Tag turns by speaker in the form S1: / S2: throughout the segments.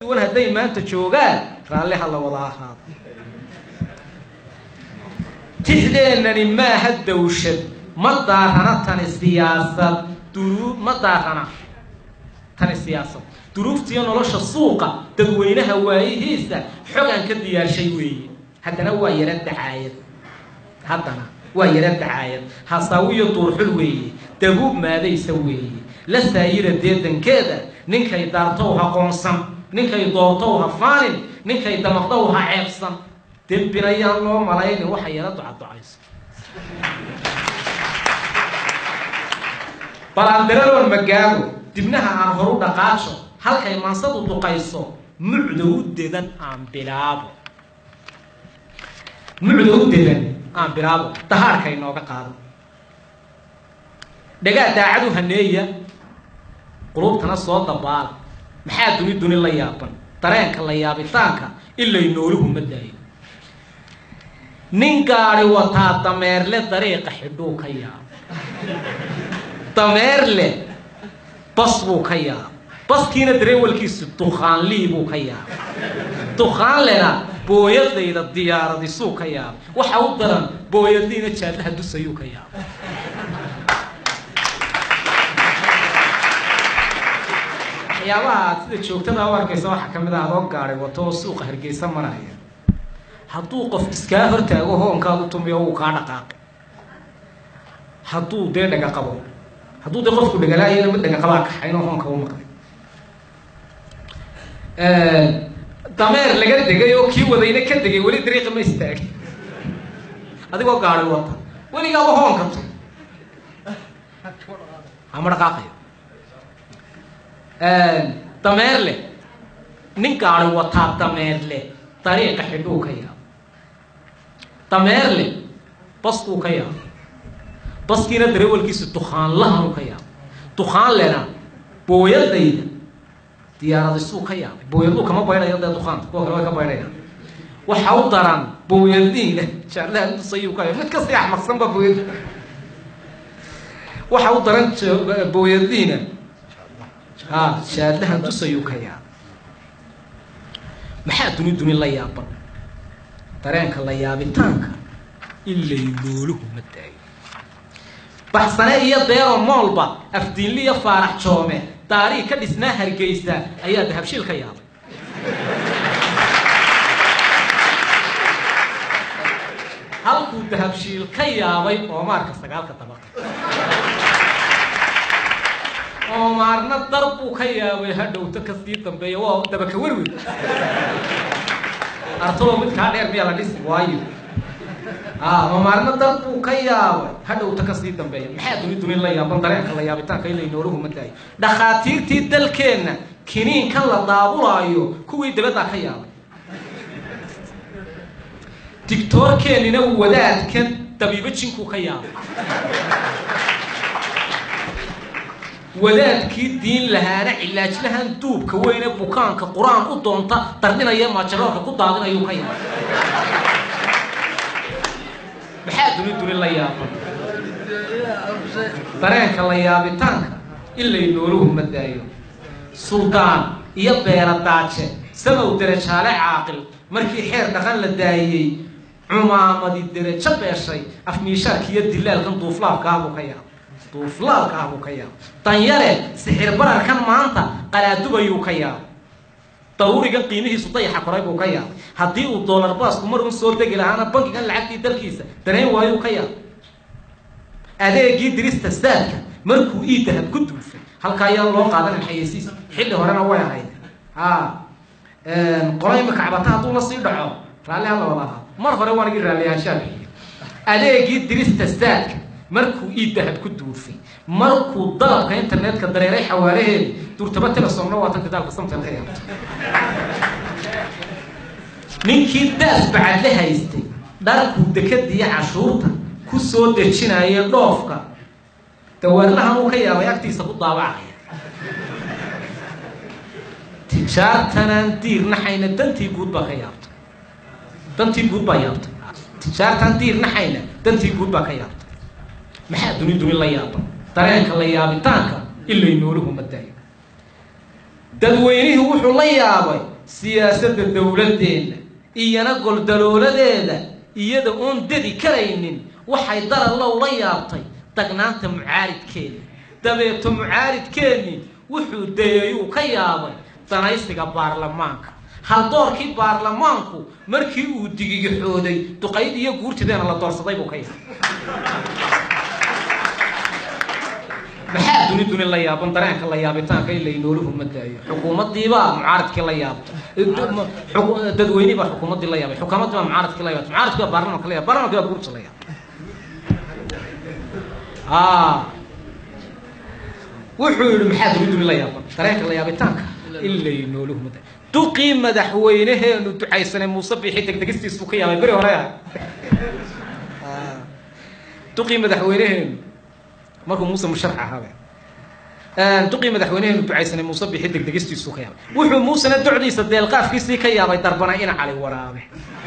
S1: duwan hadday maanta joogaan raalli ha la wada ahaado tixdeennani maaha dawshad ma daarana tani siyaasad duru ma daarana tani siyaasad duruuftiiyo nolosha suuqa dadweynaha waayihiisa xogaan ka diyaarshay weeye haddana waa yara dacaayad haddana waa yara dacaayad hasaawiyo duurxul weeye dabuub maadaysa weeye la saayira deedankeeda ninkay daartow ha qoonsan ninkay doortow ha faanin ninkay damaqdow ha ceebsan dembinayaan loo malaynin waxa yara ducaducayso balaandiraloon magaago dibnaha aan horu dhaqaajo halkay maansadu duqayso mucda u dedan aan bilaabo mucda u dedan aan bilaabo dahaarka inooga qaado dhagaa daacadu haneeya qulubtana soo dabaala maxaa duni duni la yaaban dareenka la yaabitaanka ilay nooluhu ma daayo nin gaadi wataa dameerle dariiqa xidhuu ka yaabo dameerle bas buu ka yaabo baskiina dareewalkiisu dukaanlii buu ka yaabay dukaanlena booyadayda diyaaradisuu ka yaabay waxa u daran booyadiina jaadlaha dusayuu ka yaabay waxyaabaha aad sida joogtada u arkaysa waxaa ka mid ah adoo gaadhay wato oo suuqa hargeysa maraya hadduu qof iskaa hortaago hoonkaadu tumiyo wuu kaa dhaqaaqay hadduu dee dhaga qabo hadduu dee qofku dhagalaayana mid dhaga qabaa kaxaynoo hoonka u maqlay dameer laga degay oo kii wadayna ka degay weli dariiqa ma istaagin adigoo gaadhay wata weligaaba hoonka tu hama dhaqaaqayo dameerle nin gaadhay wataa dameerle dariiqa xidhuu ka yaabo dameerle baskuu ka yaabo baskiina dareewalkiisu dukaanlahanuu ka yaabo dukaanlena booyadayda diyaaradisuu ka yaabay booyaduu kama baydhayo dee dukaanta kuwa kale way ka baydhayaan waxa u daran booyadiina jaarlaha dusayuu ka yaabay mid kasii axmaqsanba booyad waxa u daran booyadiina ha jaadlahan dusayuu ka yaabay maxaa duni duni la yaaban dareenka la yaabitaanka ilay nooluhu ma daayo baxsane iyo deero moolba afdiinli iyo faarax joome daarii ka dhisnaa hargeysa ayaa dahabshiil ka yaabay halkuu dahabshiil ka yaabay oomaarka sagaalka dabaqa oomaarna dar buu ka yaabay hadhowto kasii dambeeya waa dabaka werwer artolo midkaa dheer miyaa la dhisi waayo oomaarna dar buu ka yaabay hadhowto kasii dambeeya maxaa duni duni la yaaban dareenka la yaabitaanka ilay nooluhu ma daayo dhakhaatiirtii dalkeenna kiniinkan la daabulaayo kuwii dabaddaa ka yaabay digtoorkeennina wadaadkan dabiibo jinkuu ka yaabay wadaadkii diin lahaana cilaajlahan duubka weyne bukaanka qur-aan u doonta dardinaya maajaroorka ku daadinayuu ka yaabay maxaa duni duni la yaaban dareenka la yaabitaanka ilay nooluhu ma daayo suldaan iyo beera daaje samow derajaale caaqil markii xeer dhaqan la daayey cumaamadi derajo beeshay afmiishaarka iyo dilaalkan duuflaabka ah buu ka yaabay duuflaabka ah buu ka yaabay danyare sixir bararkan maanta qalaadubayuu ka yaabay daruurigan qiimihiisu dayaxa koray buu ka yaabay haddii uu doolar baasku mar un soo degi lahaana bankigan lacagtii dalkiisa danayn waayuu ka yaabay adeegii dirista saadka markuu ii dahab ku duufay halka ayaa loo qaadanin xayeysiis xilli horena way ahayd a qola imika cabata hadduu la sii dhaco raalli hala wada ahaa mar hore waanigi raalliyaanshaa bixiyo adeegii dirista saadka markuu ii dahab ku duufay markuu dalabka internetka dareeray xawaalaheedi duurtaba telesomna waatan gidaalka samtel ka yaabto ninkii daas bacadle haystay dharkuu dekadiiyo cashuurta ku soo dejinaya dhoofka dawaarlahan uu ka yaabay agtiisa ku daabacaya tijaartanaan diir naxayna dantii guud baa ka yaabtay dantii guud baa yaabtay tijaartaan diir naxayna dantii guud baa ka yaabtay maxaa duni duni la yaaban dareenka la yaabitaanka ilay nooluhu ma daayo dadweynihii wuxuu la yaabay siyaasadda dowladdeenna iyana goldalooladeeda iyada oon dedi karaynin waxay darallow la yaabtay dagnaanta mucaaridkeeda dabeeto mucaaridkeennii wuxuu dayayuu ka yaabay danaysiga baarlamaanka haldoorkii baarlamaanku markii uu digigixooday duqayd iyo guurtideena la doorsaday buu ka yaabay maxaa duni duni la yaaban dareenka la yaabitaanka in laynooluhu ma daayo xukuumaddiibaa mucaaradkii la yaabtay dadweynihii baa xukuumaddii la yaabay xukuumaddii baa mucaaradkii la yaabtay mucaaradkii baa baarlamanka la yaabay baarlamanki baa guurta la yaabay wuxuu yihi maxaa duni duni la yaaban dareenka la yaabitaanka in laynooluhu ma daayo duqii madaxweyneheenu ducaysanay muuse biixi degdegistiisuu ka yaabay beri hore ah duqii madaxweyneheenu markuu muuse musharax ahaabe duqii madaxweyneheenu ducaysanay muuse bixi degdegistiisuu ka yaabay wuxuu muusena docdiisa deelqaafkiisii ka yaabay darbana ina cali waraabe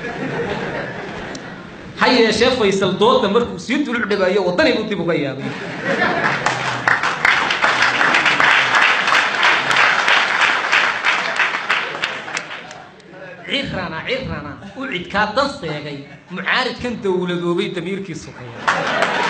S1: ha yeeshee faysal dooda markuu sii duluc dhibaayo waddani buu dib uga yaabay cirana cirana u cidkaa dan seegay mucaaridkan dowladoobay damiirkiisu ka yaabay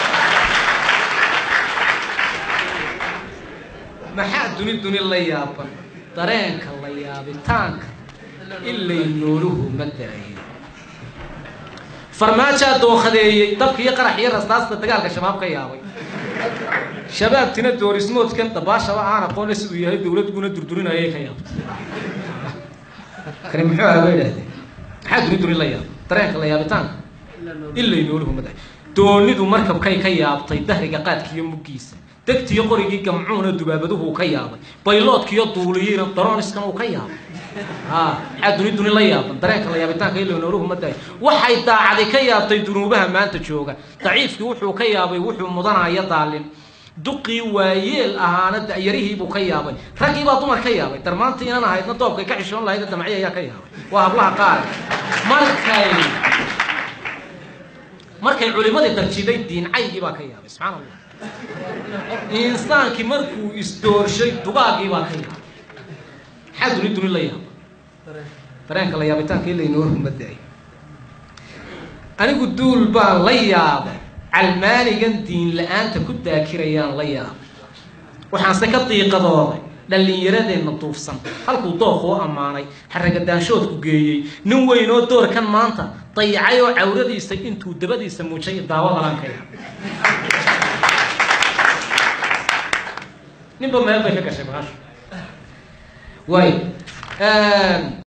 S1: maxaa duni duni la yaaban dareenka la yaabitaanka in laynooluhu ma daayo farmaajaa dookadeeyey dabka iyo qarax iyo rastaasta dagaalka shabaab ka yaabay shabaabtina doorismoodkan dabaashaba aan aqoona siduu yahay dowladguna durdurinayay ka yaabtay kani muxuu aha ba idhahdeen maxaa duni duni la yaaba dareenka la yaabitaanka in laynooluhu ma daayo doonidu markabkay ka yaabtay dahriga qaadkiiyo muggiisa degtiyo qorigii gamcuuna dubaabaduhu ka yaabay bayloodkiiyo duuliyiina daroniskan uu ka yaabay maxaa duni duni la yaaban dareenka la yaabitaanka ilo nooluhu ma daayo waxay daacadi ka yaabtay dunuubaha maanta jooga daciifkii wuxuu ka yaabay wuxuu mudanaya daalin duqii waayeel ahaana da'yarihiibuu ka yaabay raggii baa dumar ka yaabay darmaanta inan ahaydna doobkay ka xishoon lahayd damacyo ayaa ka yaabay waa hablaha qaar markay markay culimadii darjiday diincaygii baa ka yaabay subxaana allah insaankii markuu isdoorshay dugaagii baa ka yaabay maxaa duni duni la yaaba dareenka la yaabitaanka in laynooru ma daayo anigu duul baan la yaabay calmaanigan diin la-aanta ku daakirayaan la yaabay waxaanse ka diiqadooday dhallinyaradeenna duufsan halkuu dookuu ammaanay xaragadaanshoodku geeyey nin weynoo doorkan maanta dayacay oo cawradiisa intuu dabadiisa muujay daawadalaan ka yaabay ninba meel bay ka gashay maasha waay